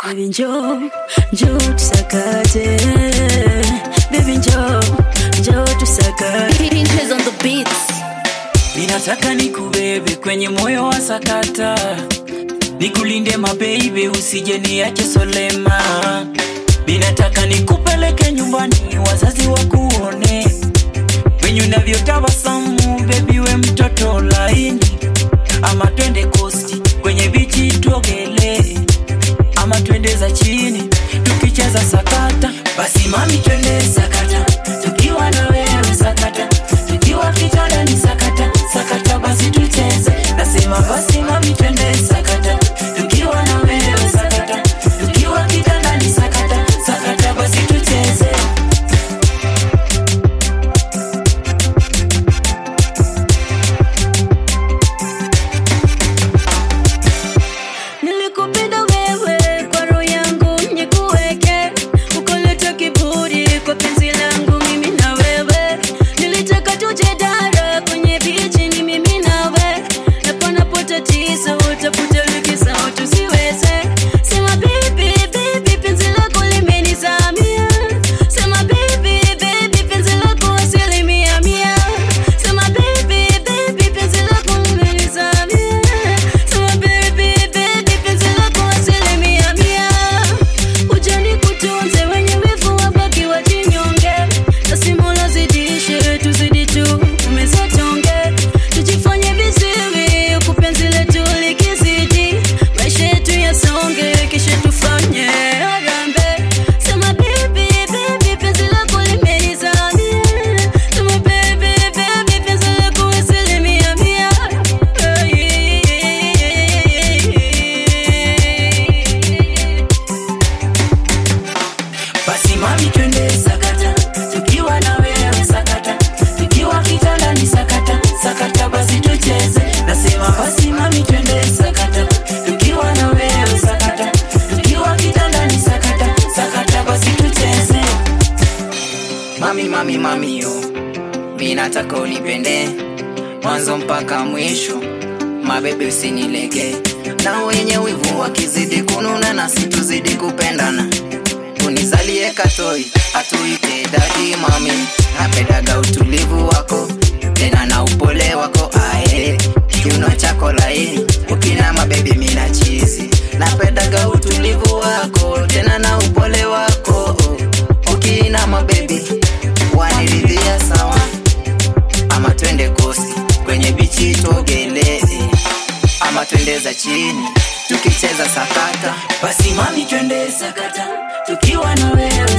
Baby njoo, njoo tusakate. Baby njoo, njoo tusakate. Pinches on the beats. Ninataka nikubebe kwenye moyo wa sakata, nikulinde mabeibe, usije niache solema. Ninataka nikupeleke nyumbani, wazazi wakuone venye unavyotabasamu, bebi we mtoto laini, ama twende kosti kwenye bichi tuogelee, ama twende za chini tukicheza sakata. Basi mami, twende sakata, tukiwa na wewe sakata, tukiwa kitandani sakata, sakata basi tucheze. Nasema basi mami, twende sakata, tukiwa na wewe sakata, tukiwa kitandani sakata, sakata basi tucheze. Nilikupenda wewe kwa roho yangu nikuweke, ukaleta kiburi kwa penzi langu mimi na wewe. Nilitaka tuje dara kwenye bichi ni mimi nawe, na panapo tatizo utafute likizo tusiweze. Sema baby baby, penzi lako limenizamia. Sema baby baby, penzi lako asilimia mia. Sema baby baby, penzi lako limenizamia. Sema baby baby, penzi lako asilimia mia. Ujani kutunze wenye wivu wabaki wajinyonge, nasimula zidishe tuzidi tu umezatonge, tujifanye viziwi huku penzi letu likizidi, maisha yetu yasonge, kisha tufanye harambee. Sema baby baby, penzi lako limenizamia. Sema baby baby, penzi lako asilimia mia. Basi mami twende sakata, tukiwa na wewe sakata, tukiwa kitandani sakata, sakata basi tucheze. Nasema basi mami twende sakata, tukiwa na wewe sakata, tukiwa kitandani sakata, sakata basi tucheze. Mami, mami, mami yo, mi nataka unipende mwanzo mpaka mwisho, mabebe usinilege, na wenye wivu wakizidi kununa na situzidi kupendana, unizalie katoi atuite dadi. Mami, napendaga utulivu wako tena na upole wako, ae kiuno chako laini, ukina mabebi mina chizi, napendaga utulivu wako tena na upole wako, ukina mabebi waniridhia sawa, ama twende kosi kwenye bichi tuogelee, ama twende za chini tukicheza sakata. Basi mami twende sakata, tukiwa na wewe